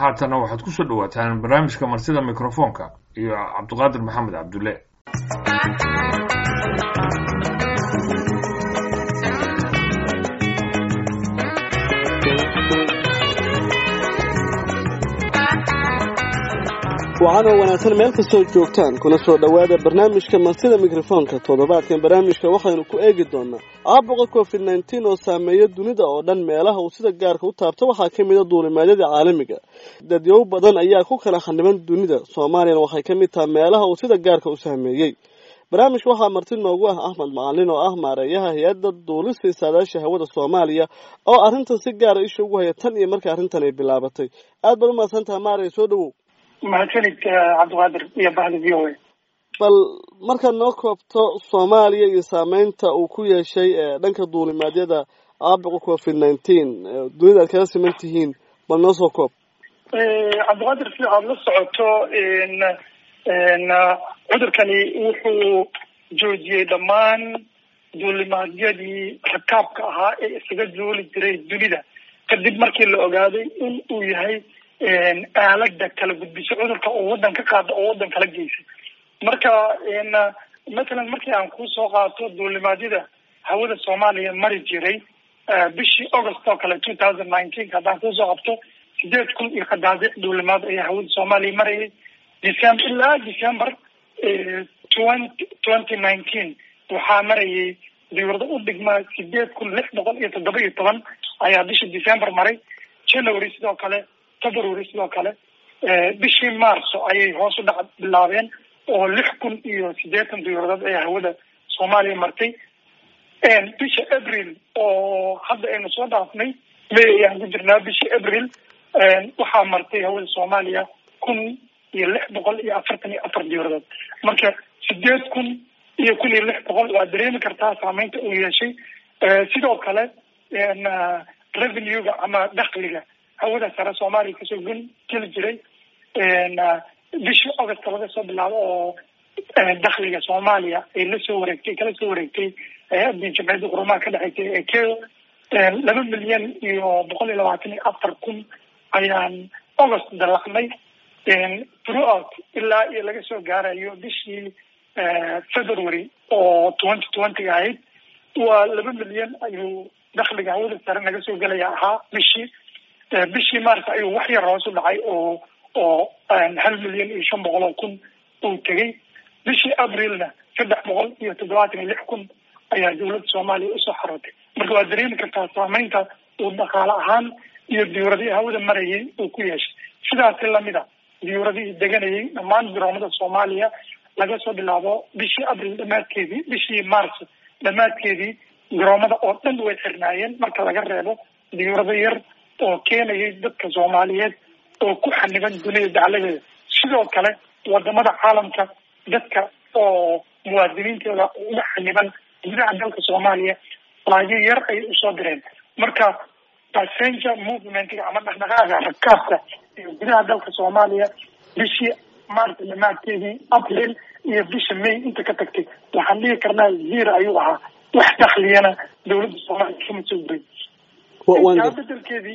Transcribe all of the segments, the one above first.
haatana waxaad ku soo dhawaataan barnaamijka martida mikrofoonka iyo cabdiqaadir maxamed cabdulle wacanoo wanaagsan meel kastoo joogtaan kuna soo dhowaada barnaamijka martida mikrofoonka toddobaadkan barnaamijka waxaynu ku eegi doonaa caabuqa covid nneteen oo saameeya dunida oo dhan meelaha uu sida gaarka u taabto waxaa ka mid a duulimaadyada caalamiga dadyow badan ayaa ku kala khaniban dunida soomaaliyana waxay ka mid tahay meelaha uu sida gaarka u saameeyey barnaamijka waxaa marti noogu ah axmed macalin oo ah maareeyaha hay-adda duulista saadaasha hawada soomaaliya oo arrintan si gaara isha ugu haya tan iyo markii arrintan ay bilaabatay aad baad umahadsan tahay maaraya soo dhawow mahadsanid cabdiqaadir iyo bahda v o a bal markaad noo koobto soomaaliya iyo saameynta uu ku yeeshay dhanka duulimaadyada caabuqa covid nineteen dunida aad kala siman tihiin bal noo soo koob cabdiqaadir si aada la socoto cudurkani wuxuu joojiyey dhammaan duulimaadyadii rakaabka ahaa ee isaga duuli jiray dunida kadib markii la ogaaday in uu yahay aalada kala gudbisay cudurka oo wadan ka qaada oo wadan kala geysay marka mathalan markii aan kusoo qaato duulimaadyada hawada soomaaliya mari jiray bishii august oo kale two thousand nineteen haddaan kusoo qabto sideed kun iyo qadaadiic duulimaad ayaa hawada soomaaliya marayay december ilaa december twenty twenty nineteen waxaa marayay diwrado u dhigmaa sideed kun lix boqol iyo toddoba iyo toban ayaa bishii december maray january sidoo kale february sidoo kale bishii marso ayay hoos u dhac bilaabeen oo lix kun iyo siddeetan diwradood ayaa hawada soomaaliya martay bisha april oo hadda aynu soo dhaafnay may ayaan ku jirnaa bishii april waxaa martay hawada soomaaliya kun iyo lix boqol iyo afartan iyo afar diwradood marka sideed kun iyo kun iyo lix boqol waa dareemi kartaa saameynta uu yeeshay sidoo kale revenue-ga ama dakliga hawada sare soomaaliya kasoo gun geli jiray bishii august laga soo bilaabo oo dakliga soomaaliya ay lasoo wareegtay kala soo wareegtay hay-adii jamciyadda qurumaha ka dhexeysay ee keo laba milyan iyo boqol iyo labaatan iyo afar kun ayaan august dalacnay throughout ilaa iyo laga soo gaarayo bishii february oo twenty twenty ahayd waa laba milyan ayuu dakliga hawada sare naga soo gelaya ahaa bishii bishii mars ayuu wax yar hoos u dhacay oo oo hal milyan iyo shan boqol oo kun uu tegay bishii aprilna saddex boqol iyo toddobaatan iyo lix kun ayaa dawladda soomaaliya usoo xarootay marka waa dareemi kartaa saameynta uu dhaqaale ahaan iyo diyuuradihii hawada marayay uu ku yeeshay sidaasi lamid a diyuuradihii deganayay dhammaan garoomada soomaaliya laga soo bilaabo bishii abril dhamaadkeedii bishii mars dhamaadkeedii garoomada oo dhan way xirnaayeen marka laga reebo diyuurado yar oo keenayay dadka soomaaliyeed oo ku xaniban dunida dacladeeda sidoo kale wadamada caalamka dadka oo muwaadiniintooda uga xaniban gudaha dalka soomaaliya laagyo yar ayay usoo direen marka passenger movementga ama dhaqdhaqaaga rakaabka iyo gudaha dalka soomaaliya bishii maarta dhamaadkeedii april iyo bisha may inta ka tagtay waxaan dhigi karnaa zero ayuu ahaa wax dakliyana dawladda soomaaliya kama soo guray taa bedelkeedii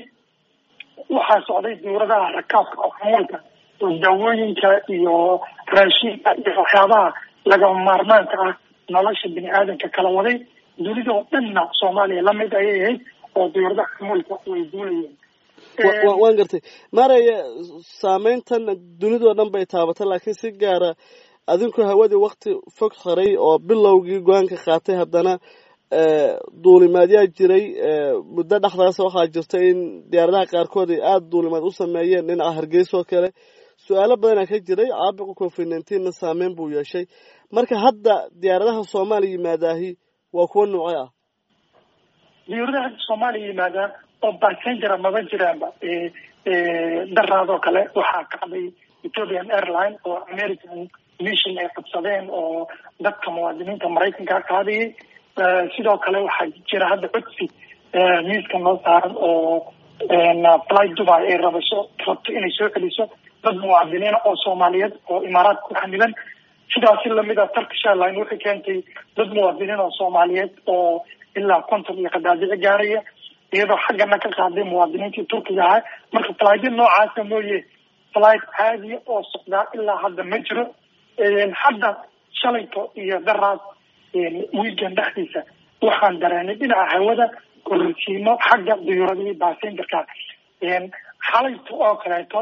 waxaa socday dawladaha rakaabka oo xamuulka oo daawooyinka iyo raashinka iyo waxyaabaha lagama maarmaanka ah nolosha bini aadamka kala waday dunida oo dhanna soomaaliya lamid ayay ahayd oo dawladaha xamuulka way duulayeen waan gartay maaraya saameyntan dunidao dhan bay taabatay laakiin si gaara adinku hawadii wakti fog xiray oo bilowgii go-aanka qaatay haddana duulimaadyaa jiray muddo dhexdaas waxaa jirta in diyaaradaha qaarkood ay aada duulimaad u sameeyeen dhinaca hargeysa oo kale su-aalo badanaa ka jiray caabuqa covid nineteenna saameyn buu yeeshay marka hadda diyaaradaha soomaaliya yimaadaahi waa kuwa noocee ah diyaaradaha hadda soomaaliya yimaadaan oo bassengera maba jiraanba daraadoo kale waxaa kacday ethiopian airline oo american mission ay qabsadeen oo dadka muwaadiniinta maraykanka qaadayay sidoo kale waxaa jira hadda codsi miiska noo saaran oo fly dubai ay rabasho rabto inay soo celiso dad muwaadiniina oo soomaaliyeed oo imaaraad ku xaniban sidaasi lamid a turkish airline waxay keentay dad muwaadiniin oo soomaaliyeed oo ilaa konton iyo qadaadici gaaraya iyadoo xaggana ka qaaday muwaadiniintii turkiga ahaa marka falaydya noocaasa mooye flight caadiya oo socdaa ilaa hadda ma jiro hadda shalayto iyo daraas wiigan dhexdiisa waxaan dareenay dhinaca hawada kororsiimo xagga diyuuradihii basengerka xalayto oo kaleeto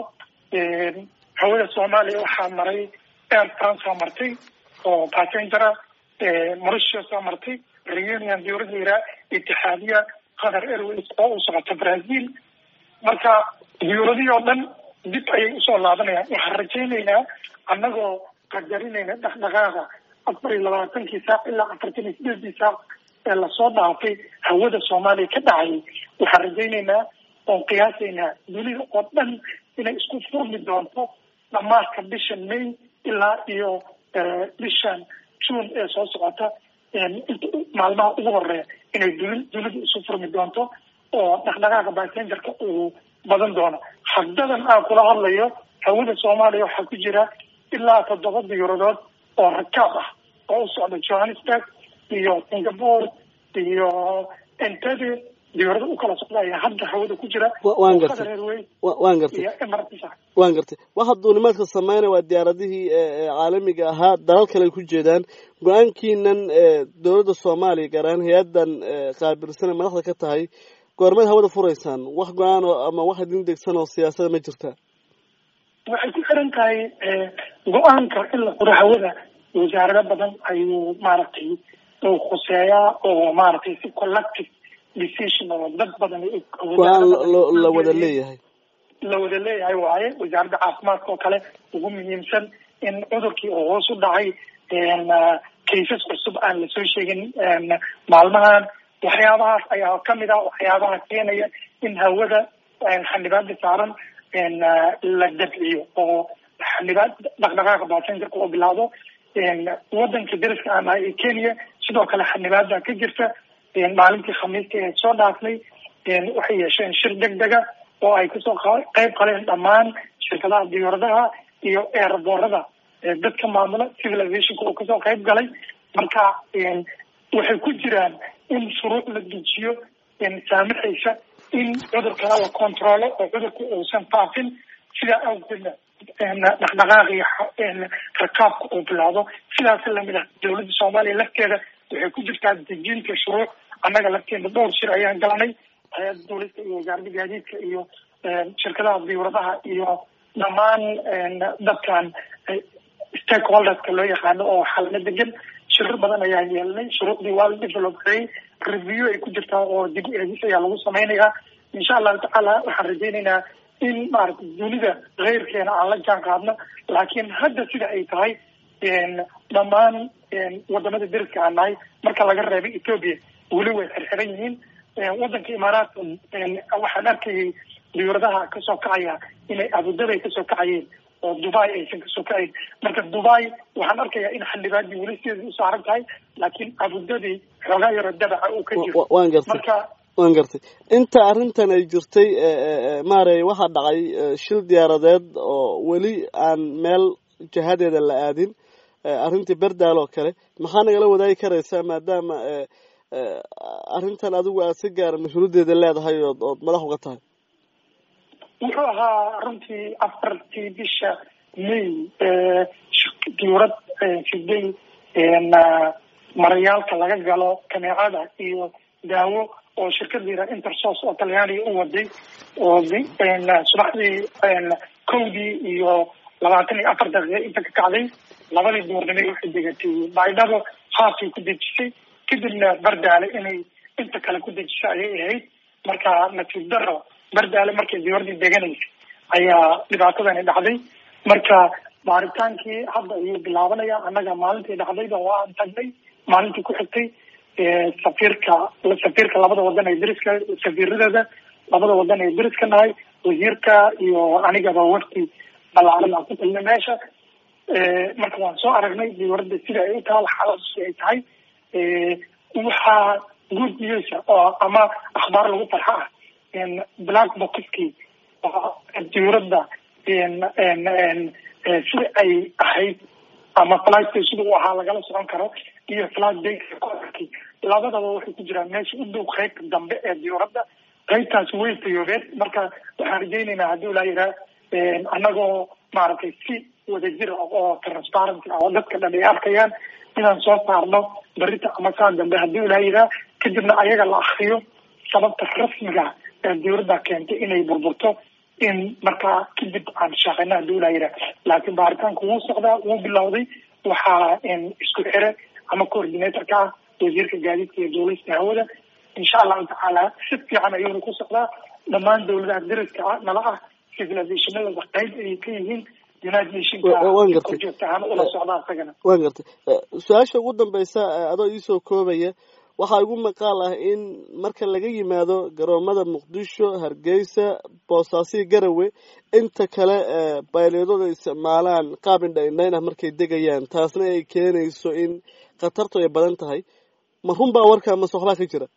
hawada soomaaliya waxaa maray air france oo martay oo passengera mauritius oo martay reunion diyuurada iraa itixaadiya qatar airways oo u socota brazil marka diyuuradihii oo dhan dib ayay usoo laabanayaan waxaan rajaynaynaa annagoo qadarinayna dhaqdhaqaaqa afar iyo labaatankii saac ilaa afartan iyo sideedii saac ee lasoo dhaafay hawada soomaaliya ka dhacayay waxaan rajaynaynaa oon qiyaasaynaa dunida oo dhan inay isku furmi doonto dhamaadka bishan may ilaa iyo bishan june ee soo socota maalmaha ugu horeeya inay duni dunidu isu furmi doonto oo dhaqdhaqaaqa basengerka uu badan doono haddadan aan kula hadlayo hawada soomaaliya waxaa ku jira ilaa toddoba diyuuradood oo rakaab ah oo u socda johannesburg iyo singapore iyo entebe diyuurada u kala socda ayaa hadda hawada ku jira waan gartay waan gartay iyo emirates waan gartay waxa duulimaadka sameynaya waa diyaaradihii caalamiga ahaa dalal kale ay ku jeedaan go-aankiinan dowladda soomaaliya gaar ahaan hay-addan qaabilsane madaxda ka tahay goormeed hawada furaysaan wax go-aan oo ama wax idin degsan oo siyaasada ma jirta waxay ku xiran tahay go-aanka in la furo hawada wasaarado badan ayuu maaragtay uu khuseeyaa oo maaragtay si collective decision oo dad badan go-aan la wada leeyahay la wada leeyahay waaye wasaaradda caafimaadka oo kale ugu muhiimsan in cudurkii oo hoos u dhacay kaysas cusub aan lasoo sheegin maalmahan waxyaabahaas ayaa kamid ah waxyaabaha keenaya in hawada xanibaada saaran la dabciyo oo xanibaad dhaqdhaqaaqa basengerka oo bilaado wadanka dariska aan nahay ee kenya sidoo kale xanibaada ka jirta maalintii khamiista ee soo dhaafnay waxay yeesheen shir deg dega oo ay kasoo qeyb qaleen dhammaan shirkadaha diyaaradaha iyo eeraboorada dadka maamula civilizationka oo kasoo qeyb galay marka waxay ku jiraan in shuruuc la dejiyo saamaxaysa in cudurkana la controlo oo cudurka uusan faafin sidaa awgeedna dhaqdhaqaaqi rakaabka uu bilaado sidaas lamid ah dawladda soomaaliya lafteeda waxay ku jirtaa dejinta shuruuc annaga lafteeda dhowr shir ayaan galanay hay-adda dawladka iyo wasaaradda gaadiidka iyo shirkadaha diyuuradaha iyo dhammaan dadkan stakeholderska loo yaqaano oo xalna degan shirar badan ayaa yeelanay shuruucdii waa la develop gareeyay review ay ku jirtaa oo dib eegis ayaa lagu samaynayaa insha allahu tacaala waxaan rajaynaynaa in maaragtay dunida keyrkeena aan la jaan qaadno laakiin hadda sida ay tahay dhammaan wadamada deriska aan nahay marka laga reebay ethoopia weli way xirxiran yihiin wadanka imaaraadka waxaan arkayay diyuuradaha kasoo kacaya inay abudabay kasoo kacayeen oo dubai aysan kasoo kacayn marka dubai waxaan arkayaa in xildhibaadii weli sideeda u saaran tahay laakiin abudabi xoogaa yaroo dabaca uu ka jiro waan gartay marka waan gartay inta arrintan ay jirtay maarey waxaa dhacay shil diyaaradeed oo weli aan meel jihadeeda la aadin arrintii berdaal oo kale maxaa nagala wadaagi karaysaa maadaama arrintan adigu aad si gaara mas-uuliyaddeeda leedahay ood ood madax uga tahay wuxuu ahaa runtii afartii bisha may diyurad siday marayaalka laga galo kaneecada iyo daawo oo shirkada yira intersos oo talyaaniga u waday oo subaxdii kowdii iyo labaatan iyo afar daqiiqa inta ka kacday labadii duurnimay waxay degatay baydhabo haafay ku dejisay kadibna bardaale inay inta kale ku dejisa ayay ahayd marka nasiib daro bardaale markay diyuradii deganaysay ayaa dhibaatadani dhacday marka baaritaankii hadda ayuu bilaabanaya annaga maalintii dhacdayba waa aan tagnay maalintii ku xigtay safiirka safiirka labada wadan ee deriska safiiradooda labada wadan ee deriska nahay wasiirka iyo anigaba wafti balaaran aan ku tagnay meesha marka waan soo aragnay diyuradda sida ay u taal xaaladu ay tahay waxaa good news oo ama akhbaar lagu farxa ah black boxkii diyuradda sida ay ahayd ama flight sida uu ahaa lagala socon karo iyo flight dayka koorkii labadaba waxay ku jiraan meesha u dhow qeybta dambe ee diyuradda qaybtaasi way fayoobeen marka waxaan rajaynaynaa haddii ilaa yiraa annagoo maaragtay si wadajir ah oo transparency ah oo dadka dhan ay arkayaan inaan soo saarno berita ama saa dambe haddii ilaa yiraa kadibna ayaga la akriyo sababta rasmiga ee dawladda keentay inay burburto in markaa kadib aan shaqeyna haddii ilaa yiraa laakiin baaritaanku wuu socdaa wuu bilowday waxaa isku xire ama coordinatorka ah wasiirka gaadiidka iyo duulista hawada insha allahu tacaala si fiican ayuuna ku socdaa dhammaan dawladaha dariska ah nala ah civilizationadooda qayb ayay ka yihiin united nationka joogta ahaan ula socdaa isagana waan gartay su-aasha ugu dambeysa adoo iisoo koobaya waxaa igu maqaal ah in marka laga yimaado garoomada muqdisho hargeysa boosaasiyo garawe inta kale bayleedooda isticmaalaan qaab indha indhayn ah markay degayaan taasna ay keenayso in khatartu ay badan tahay ma run baa warkaa mase waxbaa ka jira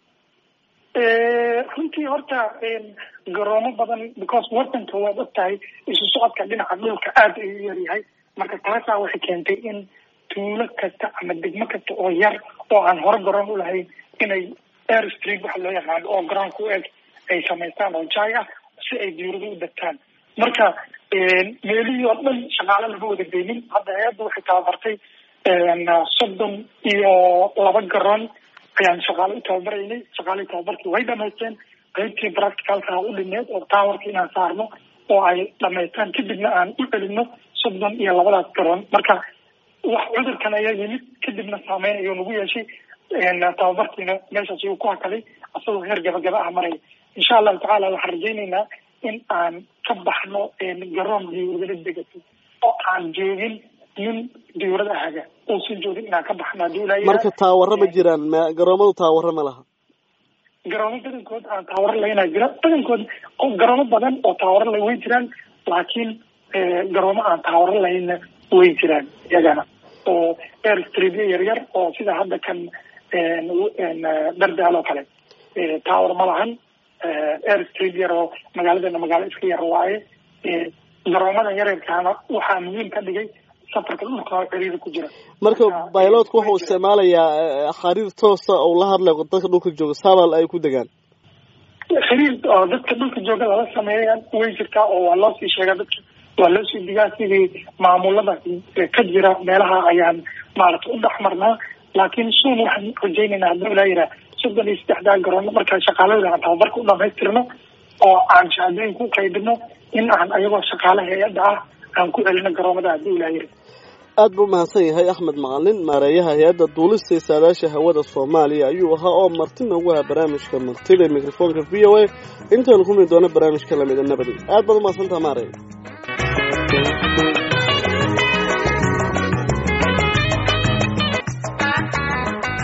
runtii horta garoomo badan because wadanka waad og tahay isu socodka dhinaca dhulka aada ayuu yaryahay marka taasaa waxay keentay in tuulo kasta ama degmo kasta oo yar oo aan hore garoon ulahayn inay air street waxa loo yaqaano oo garoonka u eg ay samaystaan oo jaay ah si ay diirado u degtaan marka meelihii oo dhan shaqaale lama wada geynin hadda hay-adda waxay tababartay soddon iyo laba garoon ayaan shaqaale u tababaraynay shaqaalihii tababarkii way dhamaysteen qaybtii practicalka u dhineed oo towerka inaan saarno oo ay dhamaystaan kadibna aan u celino soddon iyo labadaas garoon marka wax cudurkan ayaa yimid kadibna saameyn ayuu nagu yeeshay tababarkiina meeshaas ayuu ku hakaday asagoo heer gabagaba ah maraya insha allahu tacaala waxaan rajaynaynaa in aan ka baxno garoon diyuuradala degatay oo aan joogin nin diyuurada haga uusan joogin inaan ka baxno hadii ilaa marka taawaro ma jiraan ma garoomadu taawaro ma laha garoomo badankood aan taawaro laynaa jira badankood garoomo badan oo taawaro la way jiraan laakiin garoomo aan taawaro lahayna way jiraan iyagana oo air streetyo yaryar oo sida hadda kan dardaal oo kale tower ma lahan air street yar oo magaaladeena magaalo iska yar waaye garoomada yareerkaana waxaa muhiim ka dhigay safarka dhulka oo ciriiri ku jira marka bilotka wuxuu isticmaalayaa xariir toosa oo la hadlayo dadka dhulka jooga sabal ay ku degaan xiriir oo dadka dhulka jooga lala sameeyaan way jirtaa oo waa loo sii sheegaa dadka waa loo sii digaa sidii maamulada ka jira meelaha ayaan maaragtay u dhex marnaa laakiin suun waxaan rajaynaynaa haddii ilaa yiraa soddon iyo saddexdaa garoon markaa shaqaaladooda aan tababarka u dhamaystirno oo aan shahaadooyinka u qaybino in aan ayagoo shaqaale hay-adda ah aan ku celino garoomada haddii ilaa yiri aad buu umahadsan yahay axmed macalin maareeyaha hay-adda duulista iyo saadaasha hawada soomaaliya ayuu ahaa oo marti noogu ahaa barnaamijka martida mikrofoonka v o a intaanu kumid doono barnaamijka lamida nabadi aad baad umahadsantaha maareey